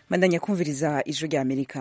mandanya kumviriza ijwi rya amerika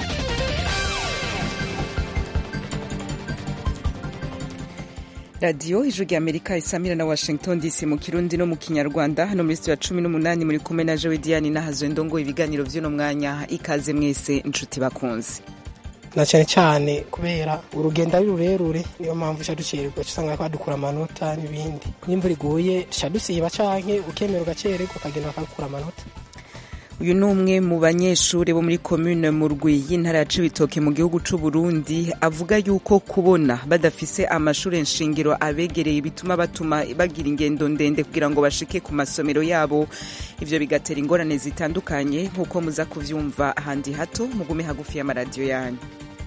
radiyo ijwi rya amerika isamira na washington dc mu kirundi no mu kinyarwanda hano muri sitiyo ya cumi n'umunani muri kumwe na jewe diane nahazo ndongo ibiganiro by'uno mwanya ikaze mwese inshuti bakunze na cyane cyane kubera urugendo ari rurerure niyo mpamvu uca ducererwa usanga badukura amanota n'ibindi n'imvura iguye duca dusiba canke ukemera ugacererwa ukagenda bakagukura amanota uyu ni umwe mu banyeshuri bo muri komune murwi y'intara ya cibitoke mu gihugu c'u Burundi avuga yuko kubona badafise amashuri nshingiro abegereye bituma batuma bagira ingendo ndende kugira ngo bashike ku masomero yabo ivyo bigatera ingorane zitandukanye nk'uko muza kuvyumva ahandi hato mugume hagufi y'amaradiyo yanyu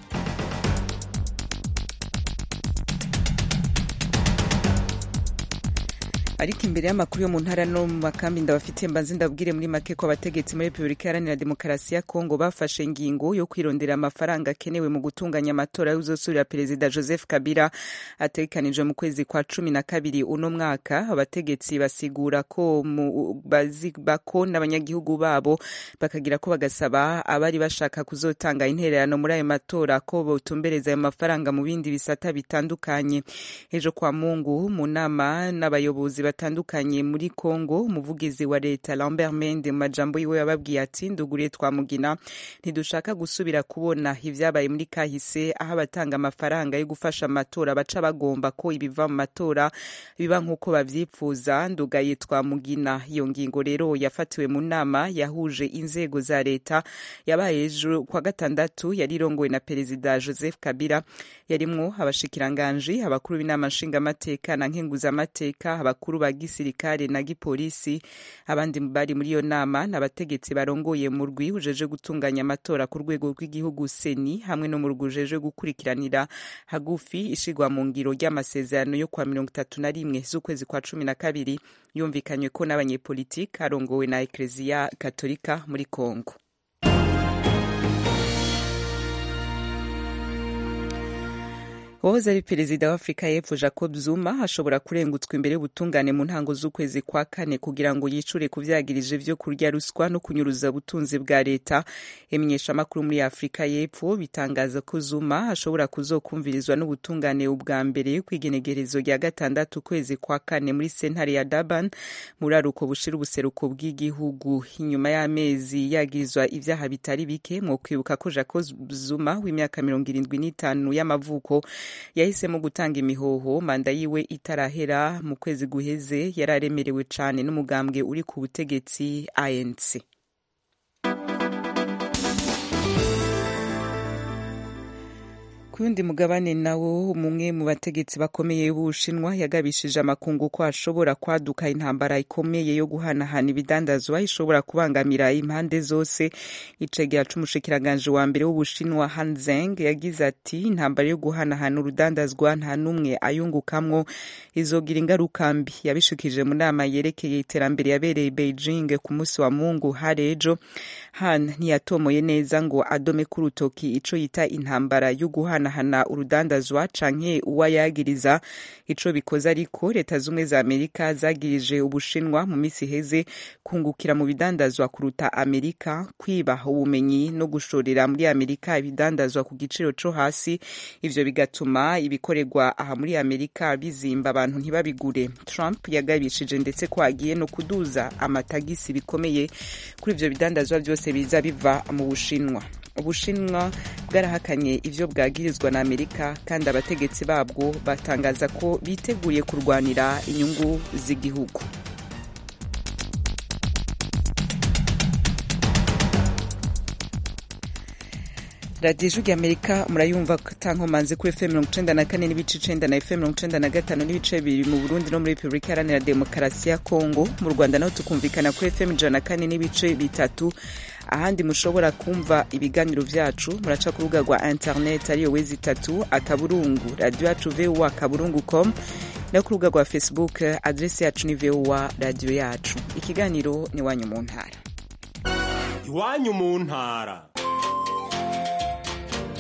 ariko imbere y'amakuru yo mu ntara no mu makambi ndabafitiye mbanze ndabwire muri make ko abategetsi muri repubulika iharanira demokarasi ya kongo bafashe ingingo yo kwirondera amafaranga akenewe mu gutunganya amatora y'uzosurira perezida joseph kabila ategekanijwe mu kwezi kwa cumi na kabiri uno mwaka abategetsi basigura ko bazibako n'abanyagihugu babo bakagira ko bagasaba abari bashaka kuzotanga intererano muri ayo matora ko botumbereza ayo mafaranga mu bindi bisata bitandukanye ejo kwa mungu mu nama n'abayobozi batandukanye muri Congo umuvugizi wa leta Lambert Mende mu majambo yiwe yababwiye ati nduguriye twamugina ntidushaka gusubira kubona ivyabaye muri kahise aho abatanga amafaranga yo gufasha amatora baca bagomba ko ibiva mu matora biba nk'uko bavyipfuza ndugaye twamugina iyo ngingo rero yafatiwe mu nama yahuje inzego za leta yabaye ejo kwa gatandatu yari irongowe na perezida Joseph Kabila yarimwo abashikiranganji abakuru b'inama nshingamateka na nkenguzamateka abakuru ba gisirikare na gipolisi abandi bari muri iyo nama n'abategetsi barongoye mu rwi ujeje gutunganya amatora ku rwego rw'igihugu seni hamwe no mu rwi ujeje gukurikiranira hagufi ishigwa mu ngiro ry'amasezerano yo kwa mirongo itatu na rimwe z'ukwezi kwa cumi na kabiri yumvikanywe ko n'abanyepolitiki arongowe na ekleziya katolika muri kongo uwahoze ari perezida wa afurika y'epfo jacob zuma ashobora kurengutswa imbere y'ubutungane mu ntango z'ukwezi kwa kane kugira ngo yicure ku vyagirije vyo kurya ruswa no kunyuruza ubutunzi bwa leta imenyeshamakuru muri afurika y'epfo bitangaza ko zuma ashobora kuzokumvirizwa n'ubutungane ubwa mbere kw'igenegerezo rya gatandatu ukwezi kwa kane muri sentare ya durban muri aruko bushira ubuseruko bw'igihugu inyuma y'amezi yagirizwa ivyaha bitari bike mwo kwibuka ko jacob zuma w'imyaka mirongo irindwi n'itanu y'amavuko yahisemo gutanga imihoho manda yiwe itarahera mu kwezi guheze yari aremerewe cyane n'umugambwe uri ku butegetsi anc ku yundi mugabane nawo umwe mu bategetsi bakomeye b'ubushinwa yagabishije amakungu ko ashobora kwaduka intambara ikomeye yo guhanahana ibidandazwa ishobora kubangamira impande zose icegera c'umushikiranganje wa mbere w'ubushinwa Han Zeng yagize ati intambara yo guhanahana urudandazwa nta n'umwe ayungukamwo izogira ingaruka mbi yabishikije mu nama yerekeye iterambere yabereye Beijing ku munsi wa Mungu hari ejo Han ntiyatomoye neza ngo adome ku rutoki ico yita intambara yo guhana guhanahana urudandazwa canke uwayagiriza ico bikoze ariko leta zumwe za amerika zagirije ubushinwa mu misi iheze kungukira mu bidandazwa kuruta amerika kwiba ubumenyi no gushorera muri amerika ibidandazwa ku giciro co hasi ivyo bigatuma ibikorerwa aha muri amerika bizimba abantu ntibabigure trump yagabishije ndetse ko agiye no kuduza amatagisi bikomeye kuri ivyo bidandazwa vyose biza biva mu bushinwa ubushinwa bwarahakanye ivyo bwagirizwa na amerika kandi abategetsi babwo batangaza ko biteguriye kurwanira inyungu z'igihugu radiyo ijwi amerika murayumva tankomanze kuri fm mirongo icenda na kane n'ibice icenda na fm mirongo icenda na gatanu n'ibice bibiri mu burundi no muri repubulika iharanira demokarasi ya kongo mu rwanda naho tukumvikana kuri fm ijana na kane n'ibice bitatu ahandi mushobora kumva ibiganiro vyacu muraca ku rubuga rwa internet ariyo wezi itatu akaburungu radiyo yacu voa kaburungu com no ku rubuga rwa facebook adresi yacu ni voa radiyo yacu ikiganiro ni iwanyu mu ntara iwanyu mu ntara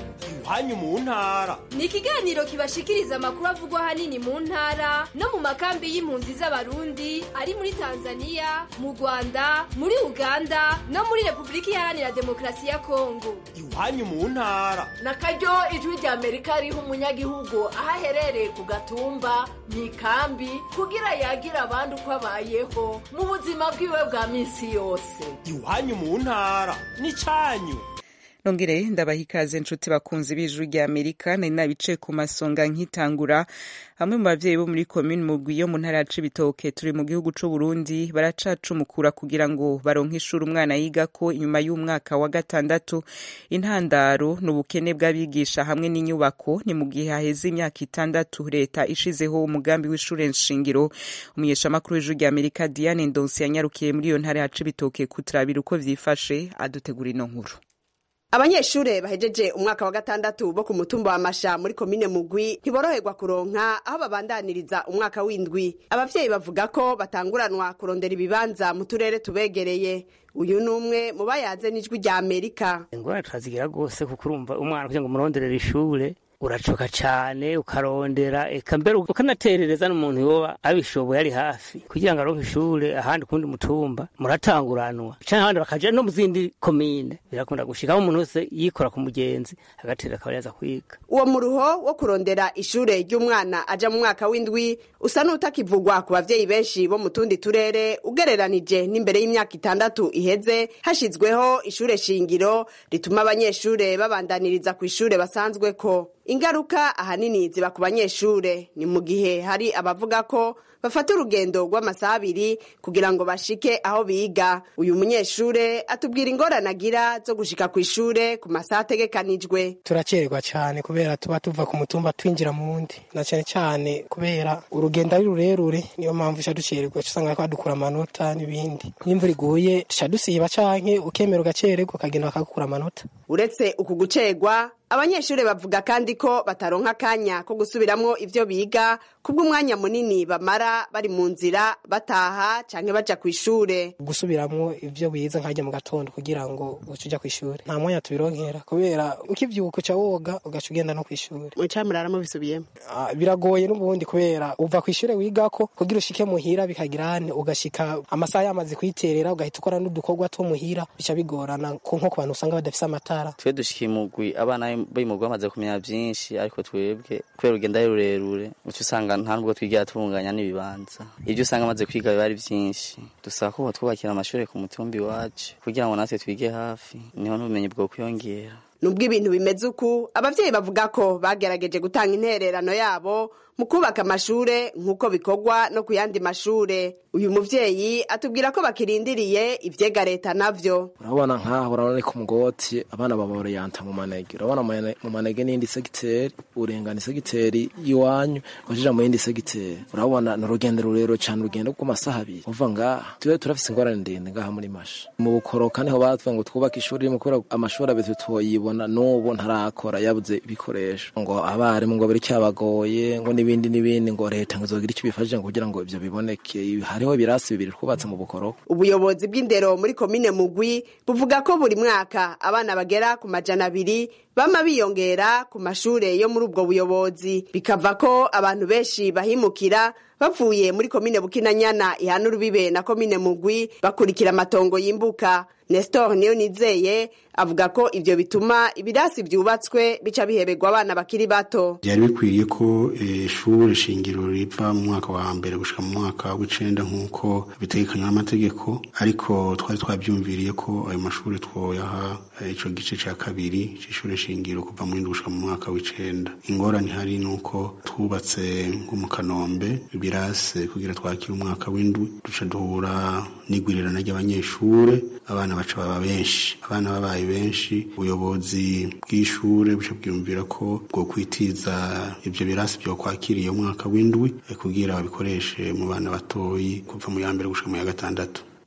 iwanyu mu ntara ni ikiganiro kibashikiriza amakuru avugwa ahanini mu ntara no mu makambi y'impunzi z'abarundi ari muri tanzania mu rwanda muri uganda no muri repubulika iharanira demokarasi ya kongo iwanyu mu ntara na karyo ijwi rya amerika riha umunyagihugu aho aherereye ku gatumba mu ikambi kugira yagira abandi uko abayeho mu buzima bwiwe bwa minsi yose iwanyu mu ntara n'icyanyu nongere ndabaha ikaze nshuti bakunzi b'ijuru rya amerika nari nabicaye ku masonga nkitangura bamwe mu bavyeyi bo muri komini mugwi yo mu ntara ya cibitoke turi mu gihugu c'u burundi baracacumukura kugira ngo baronke ishuri umwana yigako inyuma y'umwaka wa gatandatu intandaro ni ubukene bw'abigisha hamwe n'inyubako ni mu gihe haheze imyaka itandatu leta ishizeho umugambi w'ishure nshingiro umunyeshamakuru w'ijuru rya amerika diane ndonsi yanyarukiye muri iyo ntara ya cibitoke kuturabira uko vyifashe adutegura ino nkuru abanyeshure bahejeje umwaka wa gatandatu bo ku mutumba wa masha muri komine mugwi ntiboroherwa kuronka aho babandaniriza umwaka w'indwi abavyeyi bavuga ko batanguranwa kurondera ibibanza mu turere tubegereye uyu ni umwe mu bayaze n'ijwi rya amerika ingorane turazigira rwose kuko urumva umwana kugira ngo umuronderere ishure uracoka cane ukarondera eka mbere ukanaterereza n'umuntu yoba abishoboye ari hafi kugira ngo aronke ishure ahandi kundi mutumba muratanguranwa canke abandi bakaja no mu zindi komine birakunda gushikaho umuntu wese yikora ku mugenzi agaterera akaba yaza kwiga uwo muruho wo kurondera ishure ry'umwana aja mu mwaka w'indwi usa n'utakivugwa ku bavyeyi benshi bo mu tundi turere ugereranije n'imbere y'imyaka itandatu iheze hashizweho ishure shingiro rituma abanyeshure babandaniriza ku ishure basanzweko ingaruka ahanini ziba ku banyeshure ni mu gihe hari abavuga ko bafata urugendo rw'amasaha abiri kugira ngo bashike aho biga uyu munyeshure atubwira ingorane agira zo gushika ku ishure ku masaha ategekanijwe turacererwa cyane kubera tuba tuva ku mutumba twinjira mu wundi na cyane cyane kubera urugendo ari rurerure niyo mpamvu duca ducererwa usanga badukura amanota n'ibindi n'imvura iguye duca dusiba canke ukemera ugacererwa ukagenda bakagukura amanota uretse uku gucerwa abanyeshure bavuga kandi ko bataronka akanya ko gusubiramwo ivyo biga kubw'umwanya munini bamara bari mu nzira bataha canke baja kw'ishure gusubiramwo ivyo wize nkajya mu gatondo kugira ngo uce uja kw'ishure nta mwanya tubironkera kubera ukivyuka uca woga ugaca ugenda no kw'ishure mucamurara mubisubiyemo Ah, biragoye n'ubundi kubera uva kw'ishure wigako kugira ushike muhira bikagirane ugashika amasaha yamaze kwiterera ugahita ukora n'udukorwa two muhira bica bigorana ko nko ku bantu usanga badafise amatara twe dushika imugwi abana b'imugwi bamaze kumenya vyinshi ariko twebwe kubera urugendo ari rurerure uca usanga nta nubwo twigira tunganya n'ibibanza ivyo usanga amaze kwiga biba ari vyinshi dusaba ko botwubakira amashure ku mutumba iwacu kugira ngo natwe twige hafi niho n'ubumenyi bwo kwiyongera nubwo ibintu bimeze uku abavyeyi bavuga ko bagerageje gutanga intererano yabo mu kubaka amashure nk'uko bikorwa no ku yandi mashure uyu muvyeyi atubwira ko bakirindiriye ivyega leta navyo urabona nkaho urabona ni ku mugoti abana baba barayanta mu manege urabona mu mane- mu manege n'indi segiteri urengana isegiteri y'iwanyu ukajija mu yindi segiteri urabona ni urugendo rurerure cyane urugendo rw'amasaha abiri uva ngaha tube turafise ingorane ndende ngaha muri masha mu bukoroka niho batvuga ngo twubake ishuri rimwe kubera amashuri abiri tutoyibona n'ubu ntarakora yabuze ibikoresho ngo abarimu ngo biri cyabagoye ngo n'ibindi n'ibindi ngo leta ngo izogira icyo bifashije ngo kugira ngo ivyo biboneke hariho ibirasi bibiri twubatse mu bukoroko ubuyobozi bw'indero muri komine mugwi buvuga ko buri mwaka abana bagera ku majana abiri bama biyongera ku mashure yo muri ubwo buyobozi bikava ko abantu benshi bahimukira bavuye muri komine bukinanyana ihana urubibe na komine mugwi bakurikira amatongo y'imbuka nestor niyo nizeye avuga ko ivyo bituma ibirasi vyubatswe bica biheberwa abana bakiri bato byari bikwiriye ko eh, ishure shingiro riva mu mwaka wa mbere gushika mu mwaka w'icenda nk'uko bitegekanywa n'amategeko ariko twari twabyumviriye ko ayo mashuri twoyaha eh, ico gice ca kabiri c'ishure shingiro kuva mu gushika mu mwaka w'icenda ingorane hari nuko twubatse nko mu kanombe ibirase kugira twakire umwaka w'indwi duca duhura n'igwirirana ry'abanyeshure abana baca baba benshi abana babaye benshi ubuyobozi bw'ishure buca bwiyumvira ko bwo kwitiza ivyo birasi vyo kwakiriye umwaka w'indwi eh, kugira babikoreshe mu bana batoyi kuva mu ya mbere gushika mu ya gatandatu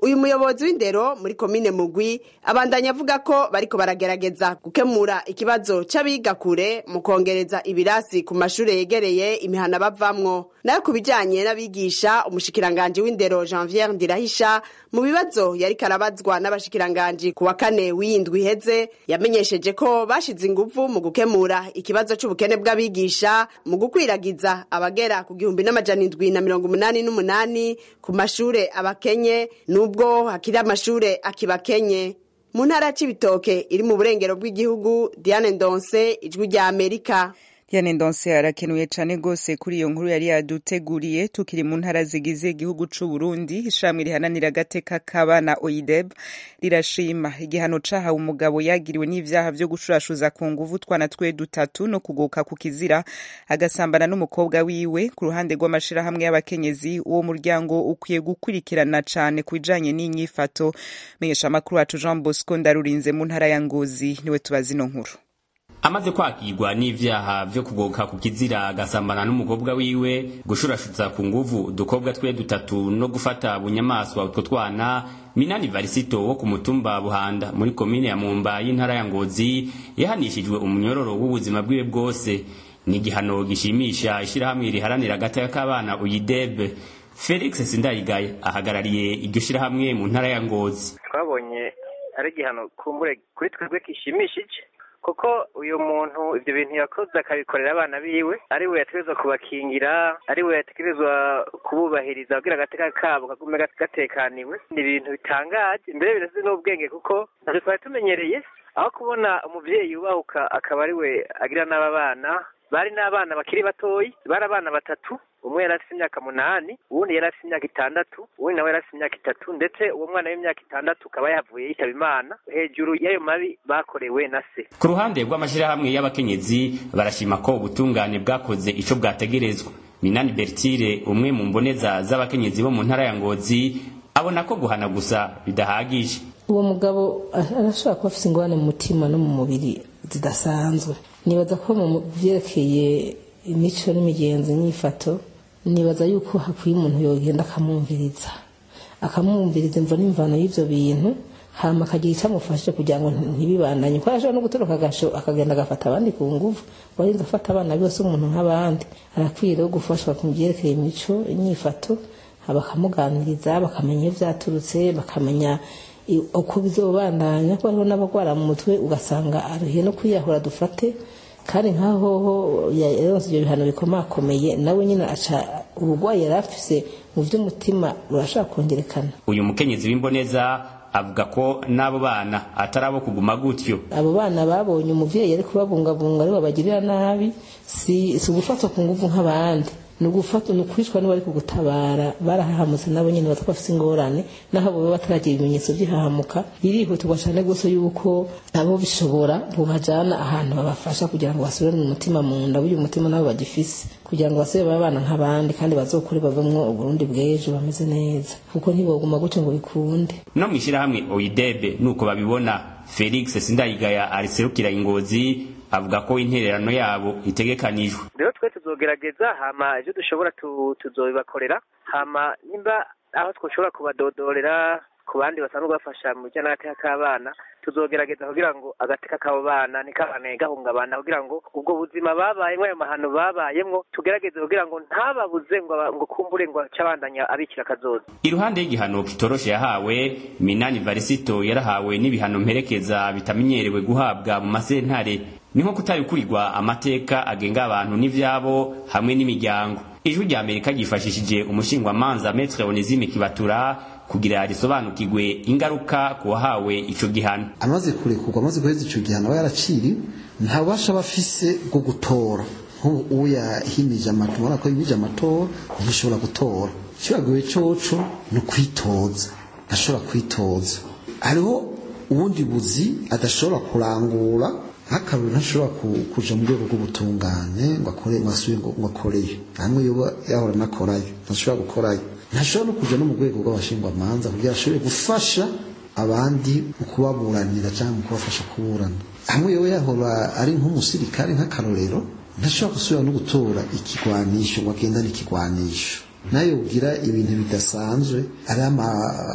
uyu muyobozi w'indero muri komine mugwi abandanya avuga ko bariko baragerageza gukemura ikibazo c'abiga kure mu kongereza ibirasi ku mashure yegereye imihana bavamwo nayo ku bijanye n'abigisha umushikiranganji w'indero janviere ndirahisha mu bibazo yariko arabazwa n'abashikiranganji ku wa kane w'iyindwi iheze yamenyesheje ko bashize inguvu mu gukemura ikibazo c'ubukene bw'abigisha mu gukwiragiza abagera ku gihumbi n'amajana indwi na mirongo umunani n'umunani ku mashure abakenye nubwo hakiri amashure akibakenye mu ntara c'ibitoke iri mu burengero bw'igihugu diane ndonse ijwi rya amerika Diane Ndonse arakenuye cane gose kuri iyo nkuru yari yaduteguriye tukiri mu ntara zigize igihugu c'u Burundi ishamwe rihananira agateka k'abana OIDEB rirashima igihano cahawe umugabo yagiriwe n'ivyaha vyo gushurashuza ku nguvu twana twe dutatu no kugoka ku kizira agasambana n'umukobwa wiwe ku ruhande rw'amashirahamwe y'abakenyezi uwo muryango ukwiye gukurikirana cane ku bijanye n'inyifato menyesha amakuru wacu Jean Bosco Ndarurinze mu ntara ya Ngozi niwe tubaza ino nkuru amaze kwakirwa n'ivyaha vyo kugoka ku kizira agasambana n'umukobwa wiwe gushurashutsa ku nguvu udukobwa twe dutatu no gufata bunyamaswa utwo twana minani varisito wo ku mutumba buhanda muri komine ya mumba y'intara ya ngozi yahanishijwe umunyororo w'ubuzima bwiwe bwose ni igihano gishimisha ishirahamwe riharanira agateka k'abana uyidebe felix sindayigaye ahagarariye iryo shirahamwe mu ntara ya ngozi twabonye ari igihano kumbure kuri twebwe gishimishije kuko uyu muntu ibyo bintu yakoze akabikorera abana biwe ari we yategerezwa kubakingira ari we yategerezwa kububahiriza kugira agateka kabo kagume gatekaniwe ni ibintu bitangaje mbere birasize n'ubwenge kuko ntacyo twari tumenyereye aho kubona umuvyeyi yubahuka akaba ari we agira n'aba bana bari n'abana bakiri batoyi bari abana batatu umwe yari afite imyaka munani uwundi yari afite imyaka itandatu uwundi nawe yari afite imyaka itatu ndetse uwo mwana w'imyaka itandatu akaba yavuye yitaba imana hejuru y'ayo mabi bakorewe na se ku ruhande rw'amashirahamwe y'abakenyezi barashima ko ubutungane bwakoze ico bwategerezwa minani bertire umwe mu mboneza z'abakenyezi bo mu ntara ya ngozi abona ko guhana gusa bidahagije uwo mugabo arashobora kuba afite ingorane mu mutima no mu mubiri zidasanzwe nibaza ko mu vyerekeye imico n'imigenzo nyifato nibaza yuko hakwiye umuntu yogenda akamwumviriza akamwumviriza imvo n'imvano y'ivyo bintu hama akagira icyo amufashije kugira ngo ntibibandanye kuko arashobora no gutoroka agasho akagenda agafata abandi ku nguvu warinze afata abana bose umuntu nk'abandi arakwiye rero gufashwa ku byerekeye imico inyifato bakamuganiriza bakamenya iyo vyaturutse bakamenya uko bizobandanya ko hariho n'abagwara mu mutwe ugasanga aruhiye no kwiyahura dufate kandi nkaho ho yaronse ibyo bihano bikomakomeye nawe nyine aca ubugwayi yari afise mu vy'umutima burashaka kongerekana uyu mukenyezi w'imboneza avuga ko n'abo bana atari abo kuguma gutyo abo bana babonye umuvyeyi ari kubabungabunga ari babagirira nabi si si ugufatwa ku nguvu nk'abandi ni ugufata ni ukwicwa n'abari kugutabara barahahamutse nabo nyine batwa bafite ingorane naho baba bataragira ibimenyetso by'ihahamuka birihutirwa cyane rwose yuko nabo bishobora bubajana ahantu babafasha kugira ngo basubirane umutima mu nda burya umutima nabo bagifise kugira ngo basubire babe abana nk'abandi kandi bazokure bavemwo uburundi bw'ejo bameze neza kuko ntiboguma gutyo ngo bikunde no mw'ishirahamwe oyidebe nuko babibona felix sindayigaya ariserukira ingozi avuga ko intererano yabo itegekanijwe rero twe tuzogerageza hama ivyo dushobora tuzobibakorera hama nimba aho twoshobora kubadodorera ku bandi basanzwe bafasha mu bijyanye n'agateka k'abana tuzogerageza kugira ngo agateka k'abo bana ntikabane gahungabana kugira ngo ubwo buzima babayemwo ayo mahano babayemwo tugerageze kugira ngo ntababuze ngo ngo kumbure ngo acabandanya abikira akazoza iruhande y'igihano kitoroshe yahawe minani varisito yarahawe n'ibihano mperekeza bitamenyerewe guhabwa mu masentare ni nko kutarikurirwa amateka agenga abantu n'ivyabo hamwe n'imiryango ijwi rya amerika ryifashishije umushingwamanza metre onesime kibatura kugira risobanukirwe ingaruka ku wahawe ico gihano amaze kurekurwa amaze guheza ico gihano aba yaraciriwe nta bubasha aba afise bwo gutora nk'ubu yahimije amatora urabona ko yimije amatora ntishobora gutora ikibagoye coco ni ukwitoza ntashobora kwitoza hariho ubundi buzi adashobora kurangura nk'akarori ntashobora kuja mu rwego rw'ubutungane ngo akore ngo asubire ngo akoreyo hamwe yoba yahora anakorayo ntashobora gukorayo ntashobora no kuja no mu rwego rw'abashingwamanza kugira ashobore gufasha abandi mu kubaburanira cyangwa mu kubafasha kuburana hamwe yoba yahora ari nk'umusirikare nk'akarorero ntashobora gusubira no gutora ikigwanisho ngo agendane ikigwanisho nayo ugira ibintu bidasanzwe ari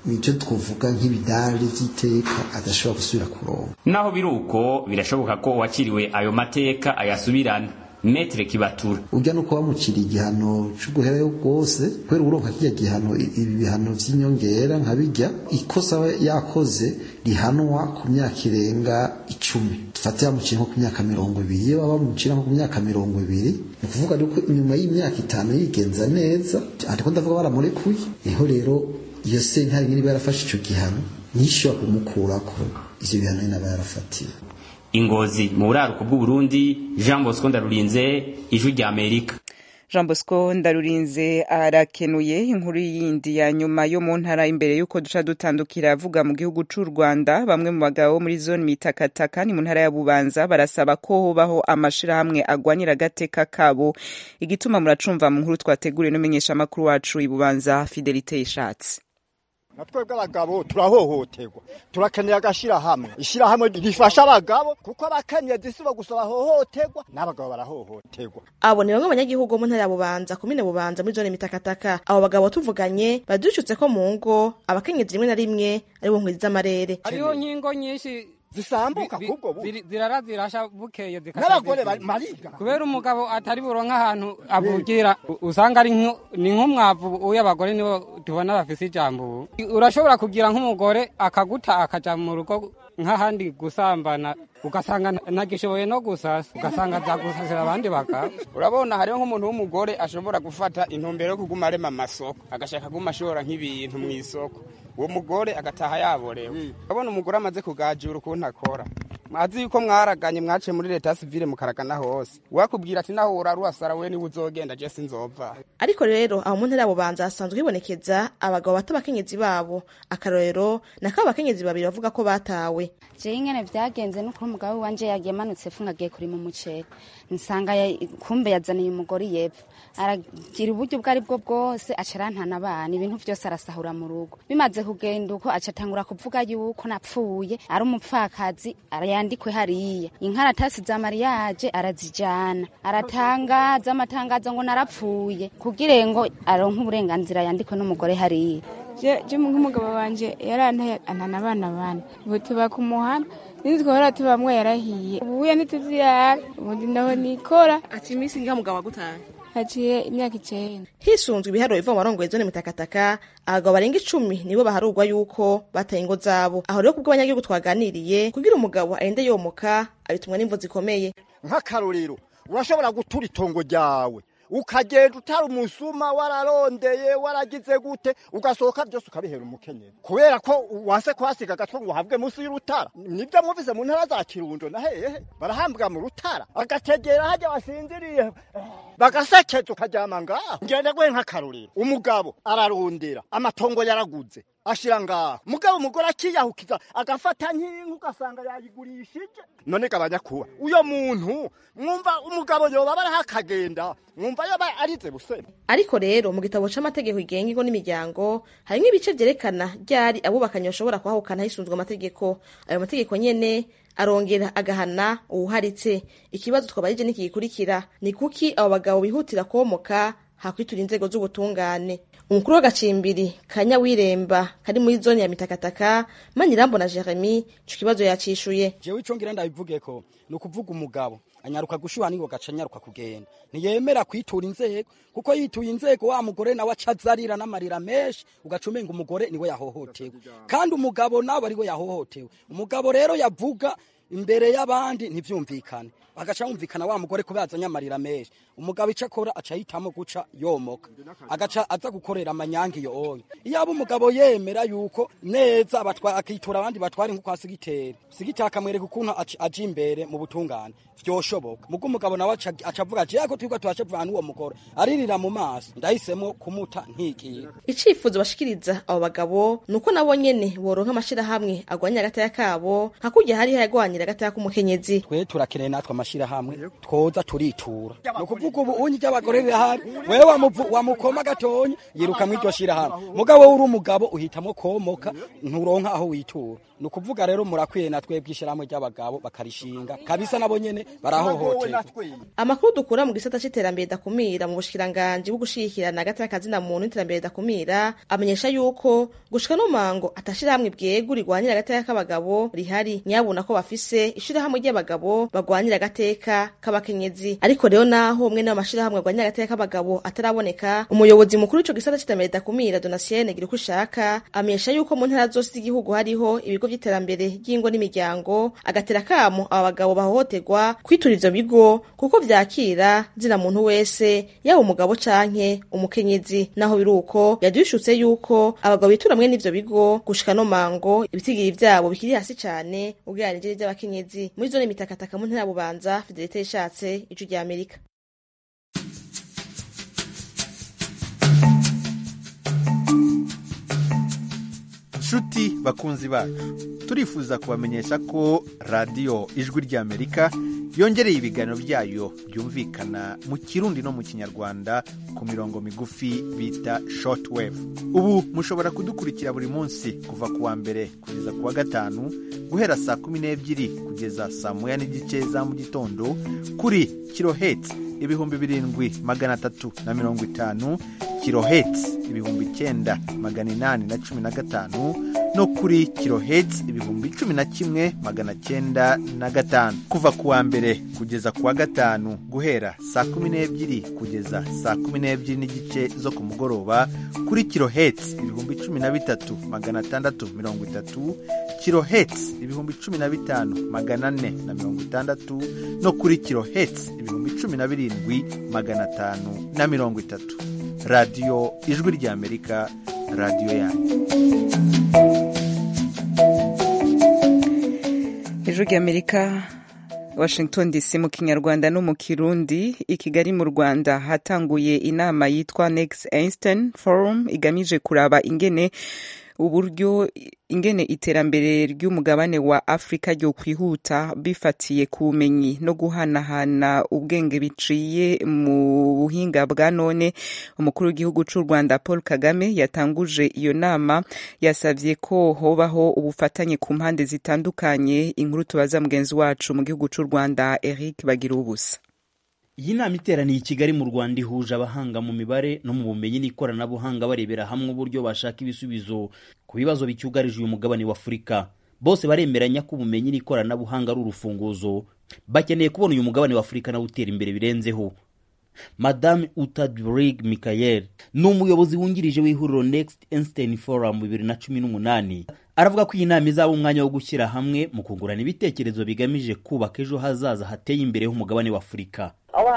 icyo twavuga nk'ibidari by'iteka adashobora gusubira kuronka naho biri uko birashoboka ko uwakiriwe ayo mateka ayasubirana metre kibatura ujya no kuba mucira igihano cy'uguherayo bwose kubera uronka kijya gihano ibi bihano by'inyongera nka bijya ikosa aba yakoze rihanwa ku myaka irenga icumi dufate yamuciye nko ku myaka mirongo ibiri iyo baba bamucira nko ku myaka mirongo ibiri ni ukuvuga yuko inyuma y'imyaka itanu yigenza neza ariko ndavuga baramurekuye niho rero iyo sentare nyine iba yarafashe icyo gihano ntishobora kumukurako ivyo bihano nyine aba yarafatiwe ingozi mu buraruko bw'uburundi jean bosco ndarurinze ijwi rya amerika jean bosco ndarurinze arakenuye inkuru yindi ya nyuma yo mu ntara imbere y'uko duca dutandukira avuga mu gihugu c'u rwanda bamwe mu bagabo muri zone mitakataka ni mu ntara ya bubanza barasaba ko hobaho amashirahamwe agwanira agateka kabo igituma muracumva mu nkuru twateguriwe n'umumenyeshamakuru wacu i bubanza fidelite ishatse na twebwe abagabo turahohoterwa turakeneye agashyirahamwe ishyirahamwe rifasha abagabo kuko abakenyezi si bo gusa bahohoterwa n'abagabo barahohoterwa abo ni bamwe mu banyagihugu mu ntara ya bubanza komine bubanza muri zone mitakataka abo bagabo tuvuganye badushutse ko mu ngo abakenyezi rimwe na rimwe ari bo nkwizi z'amarere hariho nkingo nyinshi zisambuka kubwo bu zirara zirasha bukeye n'abagore mariga kubera umugabo atari buronka ahantu avugira usanga ari ni nk'umwavu uyu abagore nibo tubona bafise ijambo ubu urashobora kugira nk'umugore akaguta akaja mu rugo nk'ahandi gusambana ugasanga ntagishoboye no gusasa ugasanga azagusasira abandi bagabo urabona hariho nk'umuntu w'umugore ashobora gufata intumbero yo kuguma arema amasoko agashaka kuguma ashobora nk'ibintu mu isoko uwo mugore agataha yaborewe urabona umugore amaze kugajura ukuntu akora mwazi yuko mwaraganye mwaciye muri leta sivile mukaragana hose wakubwira ati naho uraruhasara we niwe uzogenda je sinzova ariko rero aho mu ntara ya bubanza hasanzwe hibonekeza abagabo bato abakenyezi babo akarorero nako abakenyezi babiri bavuga ko batawe jewe ingene vyagenze nuko umugabo wanje yagiye amanutse epfo ngagiye kurima umuceri nsanga ya- kumbe yazaniye umugore yepfo aragira uburyo ubwo ari bwo bwose aca arantana abana ibintu vyose arasahura mu rugo bimaze kugenda uko aca atangura kuvuga yuko napfuye ari umupfakazi arayandikwe hariya inkaratasi za mariyaje arazijana aratangaza amatangazo ngo narapfuye kugira ngo aronke uburenganzira yandikwe n'umugore hariya je je nk'umugabo wanje yarantaye antana abana bane ubu tuba ku muhanda ninzi twahora tubamwe yarahiye ubuye ntituzirara ubundi naho nikora ati iminsi ngiha mugabo agutaye haciye imyaka icenda hisunzwe ibiharuro biva mu barongoye zone mitakataka abagabo barenga icumi nibo baharurwa yuko bataye ingo zabo aho rero kubwo abanyagihugu twaganiriye kugira umugabo arinde yomoka abitumwa n'imvo zikomeye nk'akarorero urashobora gutura itongo ryawe ukagenda utari umusuma wararondeye waragize gute ugasohoka byose ukabihera umukenyezi kubera ko wase kuhasiga agatwe ngo uhabwe munsi y'urutara nibyo mwumvise mu ntara za kirundo na hehe barahambwa mu rutara agategera hajya wasinziriye bagasekeza ukaryama ngaho ngende gwe nk'akarorero umugabo ararondera amatongo yaraguze ashira ngaho mugabo umugore akiyahukiza agafata nk'inka ugasanga yayigurishije none gabanya kuba uyo muntu mwumva umugabo yoba baraho akagenda mwumva yoba arize busema ariko rero mu gitabo c'amategeko igenga ingo n'imiryango harimwo ibice vyerekana ryari abubakanye bashobora kuhahukana hisunzwe amategeko ayo mategeko nyene arongera agahana uwuharitse ikibazo twabarije niki gikurikira ni kuki abo bagabo bihutira komoka hakwitura inzego z'ubutungane umukuru w'agacimbiri kanya wiremba kari muri zone ya mitakataka manyirambo na jeremy ico kibazo yacishuye jewe ico ngira ndabivugeko ni ukuvuga umugabo anyaruka gushuha nigo gaca anyaruka kugenda ntiyemera kwitura inzego kuko yituye inzego wa mugore nawe aca azarira n'amarira menshi ugaca umenga umugore niwe yahohotewe kandi umugabo nawe ariwe yahohotewe umugabo rero yavuga imbere y'abandi ntivyumvikane agaca yumvikana wa mugore kubera azanye amarira menshi umugabo ico akora aca yitamo guca yomoka agaca aza gukorera amanyange iyo onye iyo aba umugabo yemera yuko neza abatwa- akitura abandi batware nko kwa sigiteri sigiteri akamwereka ukuntu aca- aja imbere mu butungane vyoshoboka mugo umugabo nawe aca aca avuga ati yako turiko turashavana n'uwo mugore aririra mu maso ndahisemo kumuta ntigiye icifuzo bashikiriza abo bagabo ni uko nabo nyene boronka amashirahamwe agwanya agataya kabo nka kurya hariho yagwanira kurwanira agateka k'umukenyezi twe turakeneye natwe amashirahamwe twoza turitura ni ukuvuga ubu unyi ry'abagore rirahari wewe wamuvu- wamukoma gatonya yiruka mw'iryo shirahamwe mugabo uri umugabo uhitamo komoka nturonka aho witura ni ukuvuga rero murakwiye na twebwe ishirahamwe ry'abagabo bakarishinga kabisa nabo nyene barahohoterwa amakuru dukura mu gisata c'iterambere dakumira mu bushikiranganji bwo gushigikirana hagati y'akazina muntu n'iterambere dakumira amenyesha yuko gushika no mango atashirahamwe bwegu rigwanira agateka k'abagabo rihari nyabuna ko bafise ishirahamwe ry'abagabo bagwanira agateka k'abakenyezi ariko rero naho umwe n'amashirahamwe agwanira agateka k'abagabo ataraboneka umuyobozi mukuru w'ico gisata c'iterambere dakumira donasienne gira uko ushaka amenyesha yuko mu ntara zose z'igihugu hariho ibigo vy'iterambere ry'ingo n'imiryango agatera kamo aba bagabo bahohoterwa kwitura ivyo bigo kuko vyakira zina muntu wese yaba umugabo canke umukenyezi naho biri uko yadushutse yuko abagabo bitura mwe n'ivyo bigo gushika no mango ibitigiri vyabo bikiri hasi cane ugereranije vy'abakenyezi muri zone mitakataka mu ntara ya bubanza fidelite yishatse ijwi rya amerika nshuti bakunzi bacu turifuza kubamenyesha ko radiyo ijwi ry'amerika yongereye ibiganiro byayo byumvikana mu kirundi no mu kinyarwanda ku mirongo migufi bita shortwave ubu mushobora kudukurikira buri munsi kuva ku wa mbere kugeza ku wa gatanu guhera saa kumi n'ebyiri kugeza saa moya n'igice za mu gitondo kuri kiloheti ibihumbi birindwi magana atatu na mirongo itanu kiloheti ibihumbi icyenda magana inani na cumi na gatanu no kuri kiloheti ibihumbi cumi na kimwe magana cyenda na gatanu kuva ku wa mbere kugeza ku wa gatanu guhera saa kumi n'ebyiri kugeza saa kumi n'ebyiri n'igice zo ku mugoroba kuri kiloheti ibihumbi cumi na bitatu magana atandatu mirongo itatu kiloheti ibihumbi cumi na bitanu magana ane na mirongo itandatu no kuri kiloheti ibihumbi cumi na birindwi magana atanu na mirongo itatu radiyo ijwi ry'amerika radiyo yanyu ijwi ry'amerika washington dc mu kinyarwanda no mu kirundi i kigali mu rwanda hatanguye inama yitwa next einstein forum igamije kuraba ingene uburyo ingene iterambere ry'umugabane wa afurika ryo kwihuta bifatiye ku bumenyi no guhanahana ubwenge biciye mu buhinga bwa none umukuru w'igihugu cy'u rwanda paul kagame yatanguje iyo nama yasabye ko hobaho ubufatanye ku mpande zitandukanye inkuru tubaza mugenzi wacu mu gihugu cy'u rwanda eric bagira ubusa iyi nama iteraniye i kigali mu rwanda ihuje abahanga mu mibare no mu bumenyi n'ikoranabuhanga barebera hamwe uburyo bashaka ibisubizo ku bibazo bicyugarije uyu mugabane wa afurika bose baremeranya ko ubumenyi n'ikoranabuhanga ari urufunguzo bakeneye kubona uyu mugabane wa afurika nawe utera imbere birenzeho madame utadrig michael ni umuyobozi wungirije w'ihuriro next einstein forum bibiri na cumi n'umunani aravuga ko iyi nama izaba umwanya wo gushyira hamwe mu kungurana ibitekerezo bigamije kubaka ejo hazaza hateye imbere h'umugabane wa afurika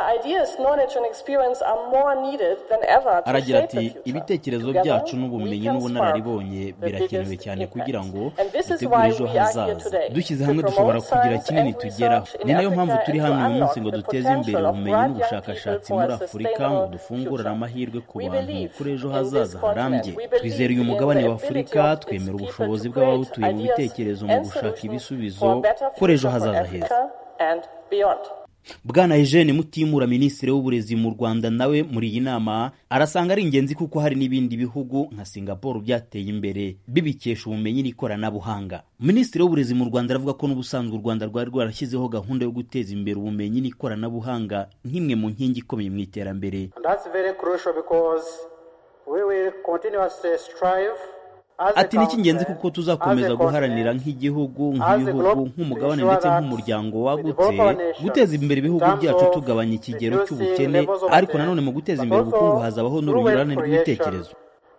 aragira ati ibitekerezo byacu n'ubumenyi n'ubunararibonye birakenewe cyane kugira ngo dutegure ejo hazaza dushyize hamwe dushobora kugira kinini tugeraho ni nayo mpamvu turi hano uyu munsi ngo duteze imbere ubumenyi n'ubushakashatsi muri afurika ngo dufungurane amahirwe ku bantu kuri ejo hazaza harambye twizera uyu mugabane wa afurika twemera ubushobozi bw'abawutuye mu bitekerezo mu gushaka ibisubizo kuri ejo hazaza heza bwana eugene mutimura minisitiri w'uburezi mu rwanda nawe muri iyi nama arasanga ari ingenzi kuko hari n'ibindi bihugu nka singapore byateye imbere bibikesha ubumenyi n'ikoranabuhanga minisitiri w'uburezi mu rwanda aravuga ko n'ubusanzwe u rwanda rwari rwarashyizeho gahunda yo guteza imbere ubumenyi n'ikoranabuhanga nk'imwe mu nkingi ikomeye mu iterambere ati ni icy'ingenzi kuko tuzakomeza guharanira nk'igihugu nk'ibihugu nk'umugabane ndetse nk'umuryango wagutse guteza imbere ibihugu byacu tugabanya ikigero cy'ubukene ariko nanone mu guteza imbere ubukungu hazabaho n'urunyurane rw'ibitekerezo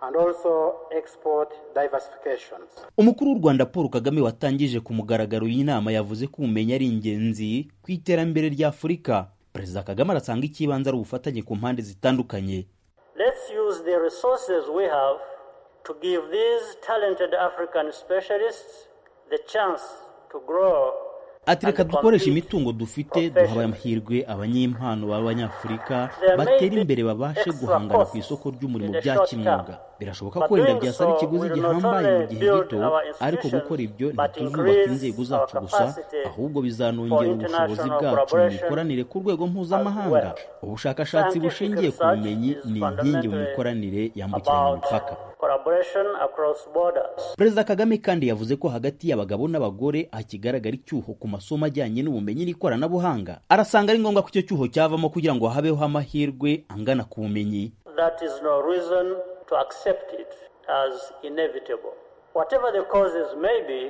umukuru w'u rwanda paul kagame watangije ku mugaragaro iyi nama yavuze ko ubumenyi ari ingenzi ku iterambere rya afurika perezida kagame arasanga icy'ibanze ari ubufatanye ku mpande zitandukanye to give these talented African specialists the chance to grow ati reka dukoreshe imitungo dufite duha amahirwe abanyempano b'abanyafurika batera imbere babashe guhangana ku isoko ry'umurimo bya kimwuga birashoboka ko wenda byasaba ikiguzi gihambaye mu gihe gito ariko gukora ibyo ntituzubaka inzego zacu gusa ahubwo bizanongera ubushobozi bwacu mu mikoranire ku rwego mpuzamahanga ubushakashatsi bushingiye ku bumenyi ni inkingi mu mikoranire yambukiranya imipaka perezida kagame kandi yavuze ko hagati y'abagabo n'abagore hakigaragara icyuho ku masomo ajyanye n'ubumenyi n'ikoranabuhanga arasanga ari ngombwa ko icyo cyuho cyavamo kugira ngo habeho amahirwe angana ku bumenyi That is no reason to accept it as inevitable. Whatever the causes may be,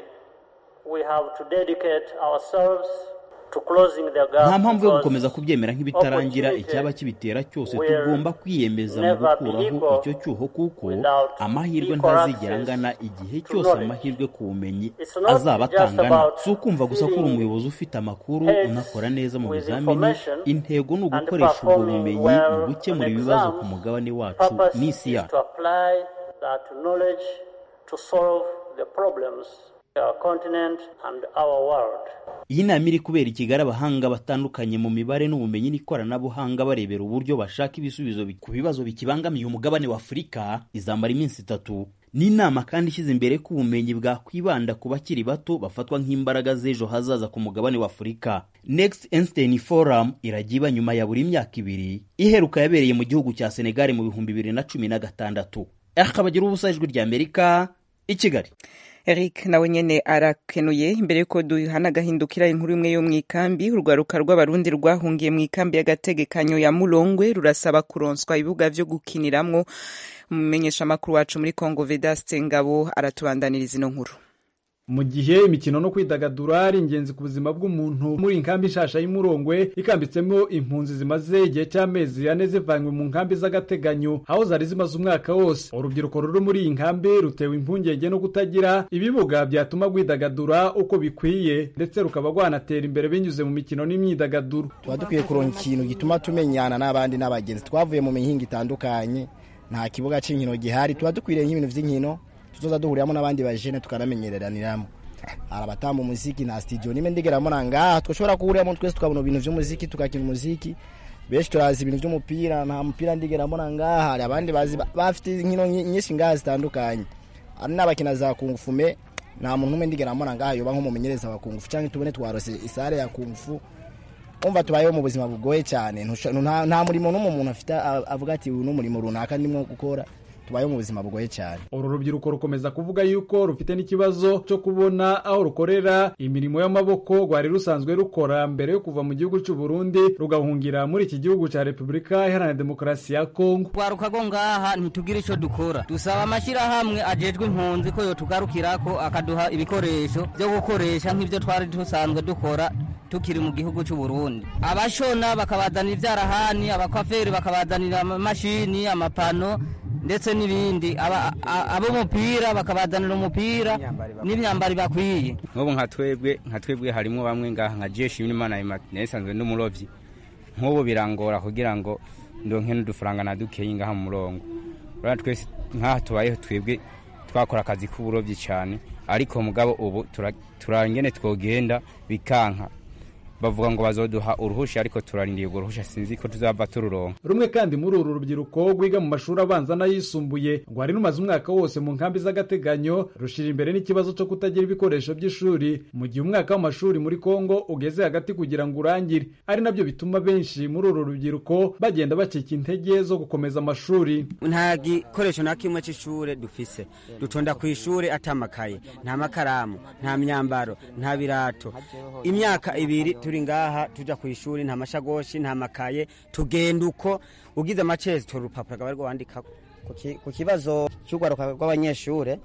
we have to dedicate ourselves to closing the gap. nta mpamvu yo because gukomeza kubyemera nk'ibitarangira opportunity icyaba kibitera cyose will tugomba kwiyemeza mu never be gukuraho equal icyo cyuho kuko without amahirwe equal ntazigera access angana igihe to cyose knowledge. amahirwe ku bumenyi It's not azaba just atangana about si ukumva gusa ko uri filling umuyobozi ufite amakuru heads unakora neza mu with bizamini information intego ni and ugukoresha ubwo performing bumenyi well mu on gukemura ibibazo ku exams. mugabane wacu Purpose n'isi is yacu to apply that knowledge to solve the problems of our continent and our world. iyi nama iri kubera i kigali abahanga batandukanye mu mibare n'ubumenyi n'ikoranabuhanga barebera uburyo bashaka ibisubizo bi- ku bibazo bikibangamiye umugabane wa afurika izamara iminsi itatu ni inama kandi ishyize imbere ko ubumenyi bwakwibanda ku bakiri bato bafatwa nk'imbaraga z'ejo hazaza ku mugabane wa afurika next einstein forum irajya iba nyuma ya buri myaka ibiri iheruka yabereye mu gihugu cya senegal mu bihumbi bibiri na cumi na gatandatu akabagira ubusa ijwi ry'amerika i kigali Eric nawe nyene arakenuye imbere yuko duhana agahindukira inkuru imwe yo mu ikambi urwaruka rw'abarundi rwahungiye mu ikambi y'agategekanyo ya Mulongwe rurasaba kuronswa ibibuga vyo gukiniramwo umumenyesha makuru wacu muri Congo Vedaste Ngabo aratubandaniriza ino nkuru mu gihe imikino no kwidagadura ari ingenzi ku buzima bw'umuntu muri inkambi nshasha y'umurongwe ikambitsemo impunzi zimaze igihe cy'amezi ane zivanywe mu nkambi z'agateganyo aho zari zimaze umwaka wose urubyiruko ruri muri iyi nkambi rutewe impungenge no kutagira ibibuga byatuma rwidagadura uko bikwiye ndetse rukaba rwanatera imbere binyuze mu mikino n'imyidagaduro tuba dukwiye kuronka ikintu gituma tumenyana n'abandi n'abagenzi twavuye mu mihinga itandukanye nta kibuga cy'inkino gihari tuba dukwiriye nk'ibintu by'inkino tuzoza duhuriramo n'abandi bajene tukanamenyereraniramo hari abatamba umuziki nta studio nimwe ndigeramo na ngaha twashobora kuhuriramo twese tukabona ibintu by'umuziki tukakina umuziki benshi turazi ibintu by'umupira nta mupira ndigeramo na ngaha hari abandi bazi bafite inkino nyinshi ngaha zitandukanye hari n'abakina za kungufume nta muntu umwe ndigeramo na ngaha yoba nk'umumenyereza wa kungufu cyangwa tubone twarose isare ya kungufu umva tubayeho mu buzima bugoye cyane nta murimo n'umwe umuntu afite avuga ati uyu ni umurimo runaka ndimo gukora tubayeho mu buzima bugoye cyane uru rubyiruko rukomeza kuvuga yuko rufite n'ikibazo cyo kubona aho rukorera imirimo y'amaboko rwari rusanzwe rukora mbere yo kuva mu gihugu cy'u Burundi rugahungira muri iki gihugu cya Repubulika Iharanira Demokarasi ya Kongo rwaruka go ngaha ntitugira icyo dukora dusaba amashyirahamwe ajejwe impunzi ko yotugarukirako akaduha ibikoresho byo gukoresha nk'ibyo twari dusanzwe dukora tukiri mu gihugu cy'u Burundi abashona bakabazanira ibyarahani abakwaferi bakabazanira amamashini amapano ndetse n'ibindi ab'umupira bakabazanira umupira n'imyambaro bakwiye nk'ubu nka twebwe nka twebwe harimo bamwe ngaha nka jeshi n'imana nayisanzwe n'umurobyi nk'ubu birangora kugira ngo ndonke n'udufaranga na dukeyi ngaha mu murongo urabona twese nk'aha tubayeho twebwe twakora akazi k'uburobyi cyane ariko mugabo ubu turangene twogenda bikanka bavuga ngo bazoduha uruhusha ariko turarindiye urwo ruhusha sinzi ko tuzava tururonka rumwe kandi muri uru rubyiruko rwiga mu mashuri abanza n'ayisumbuye rwari rumaze umwaka wose mu nkambi z'agateganyo rushira imbere n'ikibazo cyo kutagira ibikoresho by'ishuri mu gihe umwaka w'amashuri muri kongo ugeze hagati kugira ngo urangire ari nabyo bituma benshi muri uru rubyiruko bagenda bacika intege zo gukomeza amashuri nta gikoresho na kimwe cy'ishuri dufise dutonda ku ishuri atamakaye nta makaramu nta myambaro nta birato imyaka ibiri turi ngaha tujya ku ishuri nta mashagoshi nta makaye tugenda uko ugize amacezi tora urupapuro akaba ariko wandika ku kibazo cy'urwaruka rw'abanyeshuri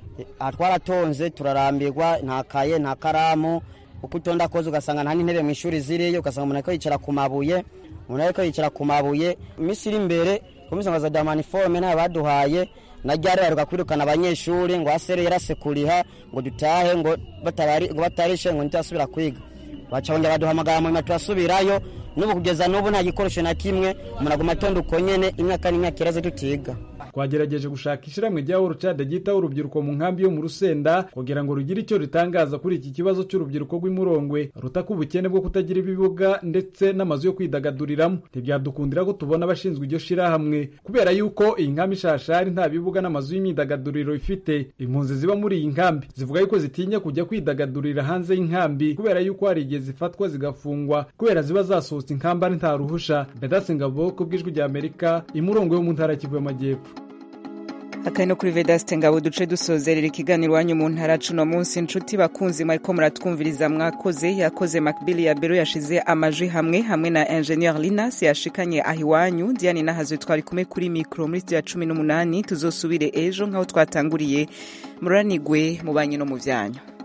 twaratonze turarambirwa nta kaye nta karamu uko utonda koze ugasanga nta n'intebe mu ishuri ziriyo ugasanga umuntu ariko yicara ku mabuye umuntu ariko yicara ku mabuye iminsi iri imbere komisanga za damaniforume ntayo baduhaye na ryari baheruka kwirukana abanyeshuri ngo asere yarasekuriha ngo dutahe ngo batarishe ngo ntitasubira kwiga baca bongera baduhamagara mu nyuma turasubirayo n'ubu kugeza n'ubu nta gikoresho na kimwe umuntu aguma atonda uko nyene imyaka n'imyaka iraze tutiga twagerageje gushaka ishyirahamwe rya orucade ryitaho urubyiruko mu nkambi yo mu rusenda kugira ngo rugire icyo ritangaza kuri iki kibazo cy'urubyiruko rw'imurongwe rutaka ubukene bwo kutagira ibibuga ndetse n'amazu yo kwidagaduriramo ntibyadukundira ko tubona abashinzwe iryo shirahamwe kubera yuko iyi nkambi ishashari nta bibuga n'amazu y'imyidagaduriro ifite impunzi ziba muri iyi nkambi zivuga yuko zitinya kujya kwidagadurira hanze y'inkambi kubera yuko hari igihe zifatwa zigafungwa kubera ziba zasohotse inkamba ari nta ruhusha bedase ngabo ku bw'ijwi rya amerika imurongo yo mu ntara ya kivu y'amajyepfo akari no kuri vedaste ngabo duce dusozerera ikiganiro iwanyu mu ntara cuno munsi inshuti bakunzi mwariko muratwumviriza mwakoze yakoze makbili ya bero yashize amajwi hamwe hamwe na ingenieur linas yashikanye aho iwanyu diane nahazwe twari kumwe kuri mikoro muri studio ya cumi n'umunani tuzosubire ejo nk'aho twatanguriye muranigwe mu banyi no mu vyanyu